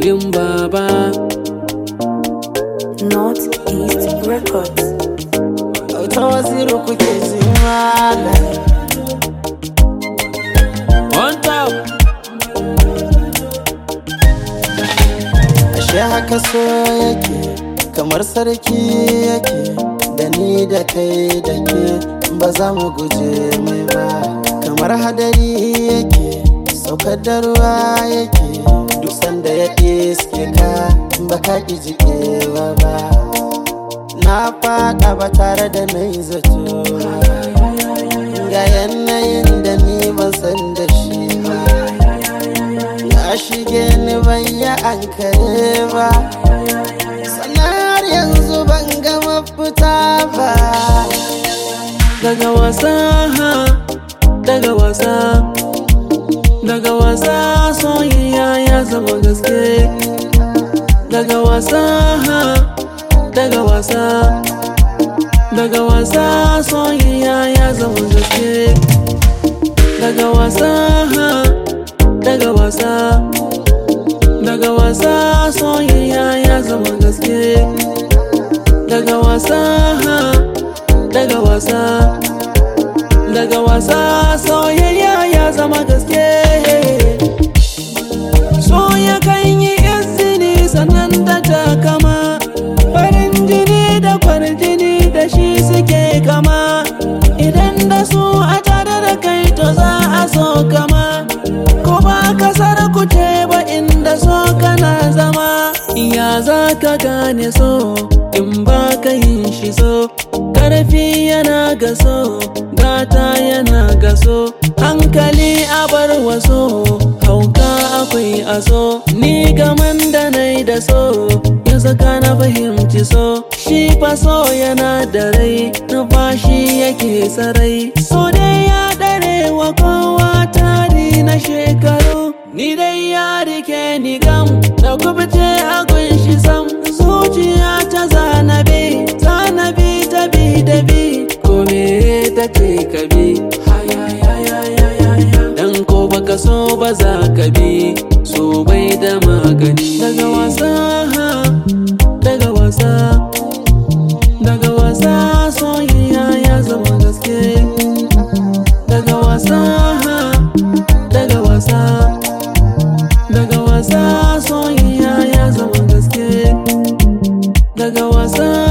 wurin baba Northeast Records. ta wasiru kuke ji malam on top ashe haka so yake kamar sarki yake da ni da kai da ke ba za mu guje mai ba kamar hadari yake saukar da ruwa yake duk sanda ya iske ka ba ka ƙi jikewa ba na faɗa ba tare da na yi zato ga yanayin da ni ban san da shi ba ya shige ni ban yi ankare ba sanar yanzu ban ga mafita ba daga wasa daga wasa daga wasa soyayya ya zama gaske daga wasa daga wasa daga wasa soyayya ya zama gaske daga wasa daga wasa daga wasa soyayya ya zama gaske daga wasa daga wasa daga wasa soyayya ya zama gaske so ya kan yi izini sannan da takama farin jini da kwarjini da shi suke kama idan da su a tare da kai to za a so kama ko ba kasar ku ce ba inda so kana zama ya za ka gane so in ba ka yin shi so karfi yana gaso gata yana gaso hankali a bar waso hauka akwai aso ni gaman da nai da so ya saka na fahimci so shi fa so yana da rai numfashi yake sarai so dai ya dare wa kowa tari na shekaru ni dai ya rike ni gam da kubce a gunshi sam zuciya ta zanabi zanabi ta bi da bi ko me ta ce ka bi dan ko baka so ba za ka bi so bai da magani daga wasa daga wasa daga wasa soyayya ya zama gaske daga wasa daga wasa daga wasa soyayya ya zama gaske daga wasa